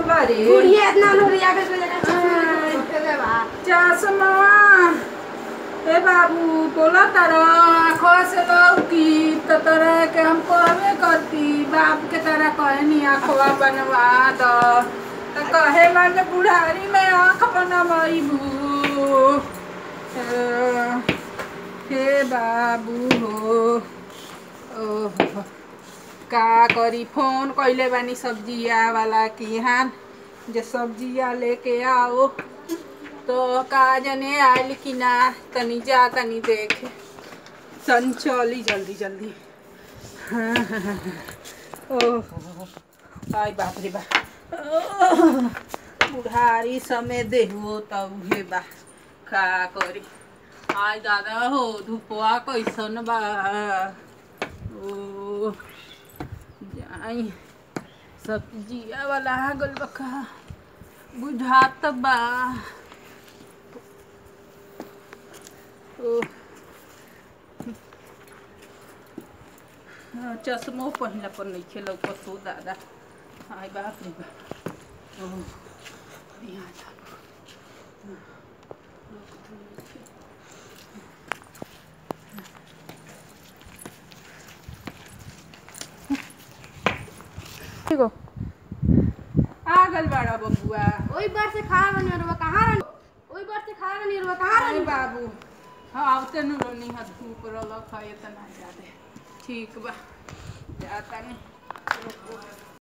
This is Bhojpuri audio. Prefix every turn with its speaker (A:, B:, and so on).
A: बारे
B: बुढ़िया इतना नो रिया के जगह
A: चश्मा ए बाबू बोला तारा आँखों से लौकी तो तोरा के हम कहबे करती बाप के तरह कहनी आँखवा बनवा दो तो कहे वाले बुढ़ारी में आँख बनवाइबू हे बाबू हो ओहो का करी फोन कइले बानी सब्जिया वाला की यहाँ जे सब्जिया लेके आओ तो का जने आयल कि ना तनी जा तनी देख सन चली जल्दी जल्दी हाँ, हाँ, हाँ, हाँ। ओह आई बाप रे बा ओह, बुढ़ारी समय देहो तब हे बा का करी आई दादा हो धुपवा कैसन बा ओ जाई सब्जिया वाला आ गल बका बुझात बा ओ हाँ, चश्मो पहिला पर नहीं खेलो पसो दादा आई बाप रे बा ओ यहाँ जा ठीक हो आ गल बाड़ा बबुआ
B: ओई बार से खा बनी और कहां रन ओई बार से खा बनी और कहां
A: अरे
B: रन
A: बाबू हाँ आवते नु रोनी हा धूप रल खाए तना जादे ठीक बा जाता नहीं